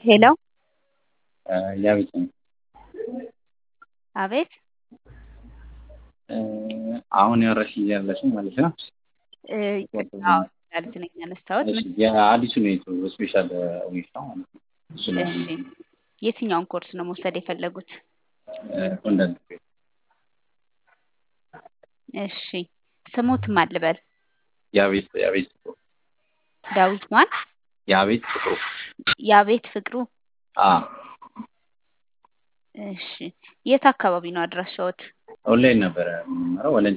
ሄሎ ያቤት ነኝ። አቤት አሁን ያወራሽኝ ያለሽው ማለት ነው? አዎ ልጅ ነኝ ያነሳሁት። እሺ፣ የአዲሱ ነው የቱ ስፔሻል ዊክ ነው ማለት ነው። እሱ ነው እሺ የትኛውን ኮርስ ነው መውሰድ የፈለጉት? ኮንተንት እሺ ስሙት ማን ልበል? ያቤት ያቤት ፍቅሩ ዳዊት ማን? ያቤት ፍቅሩ ያቤት ፍቅሩ። አ እሺ የት አካባቢ ነው አድራሻዎት? ኦንላይን ነበረ የምንማረው ወለንጭ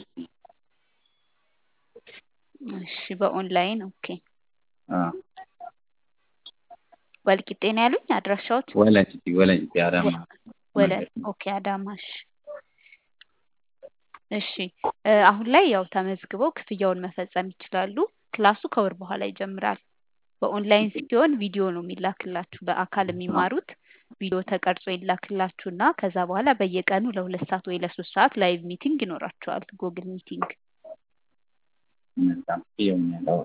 እሺ በኦንላይን ኦኬ። አ ወልቂጤ ነው ያሉኝ አድራሻዎት? ወለንጭ ወለንጭ አዳማ ወለን ኦኬ አዳማሽ እሺ አሁን ላይ ያው ተመዝግበው ክፍያውን መፈጸም ይችላሉ። ክላሱ ከወር በኋላ ይጀምራል። በኦንላይን ሲሆን ቪዲዮ ነው የሚላክላችሁ። በአካል የሚማሩት ቪዲዮ ተቀርጾ ይላክላችሁና ከዛ በኋላ በየቀኑ ለሁለት ሰዓት ወይ ለሶስት ሰዓት ላይቭ ሚቲንግ ይኖራቸዋል። ጉግል ሚቲንግ በጣም ይሄም ያለው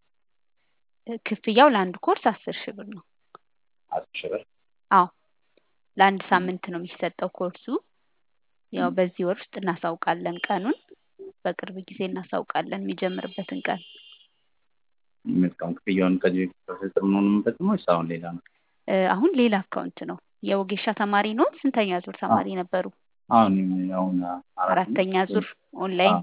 ክፍያው ለአንድ ኮርስ አስር ሺህ ብር ነው። አስር ሺህ ብር አዎ ለአንድ ሳምንት ነው የሚሰጠው ኮርሱ። ያው በዚህ ወር ውስጥ እናሳውቃለን ቀኑን። በቅርብ ጊዜ እናሳውቃለን የሚጀምርበትን ቀን። የሚመጣውን ክፍያውን ከዚህ በፊት በፍጥር ነው የምንፈጽመው ወይስ አሁን ሌላ ነው? እ አሁን ሌላ አካውንት ነው። የወጌሻ ተማሪ ነው። ስንተኛ ዙር ተማሪ ነበሩ? አሁን አሁን አራተኛ ዙር ኦንላይን።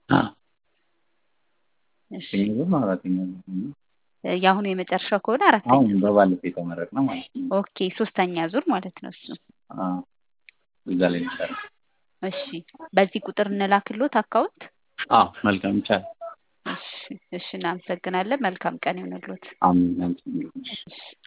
እሺ አራተኛ ዙር ነው አራተኛ ዙር ነው። እ የአሁኑ የመጨረሻው ከሆነ አራተኛ አሁን በባለፈው የተመረቅነው ማለት ነው። ኦኬ ሶስተኛ ዙር ማለት ነው እሱ። አዎ እዛ ላይ ይቻላል። እሺ በዚህ ቁጥር እንላክሎት አካውንት። አዎ መልካም ይቻላል። እሺ እሺ እናመሰግናለን። መልካም ቀን ይሁንልዎት። አሜን። አንቺ እሺ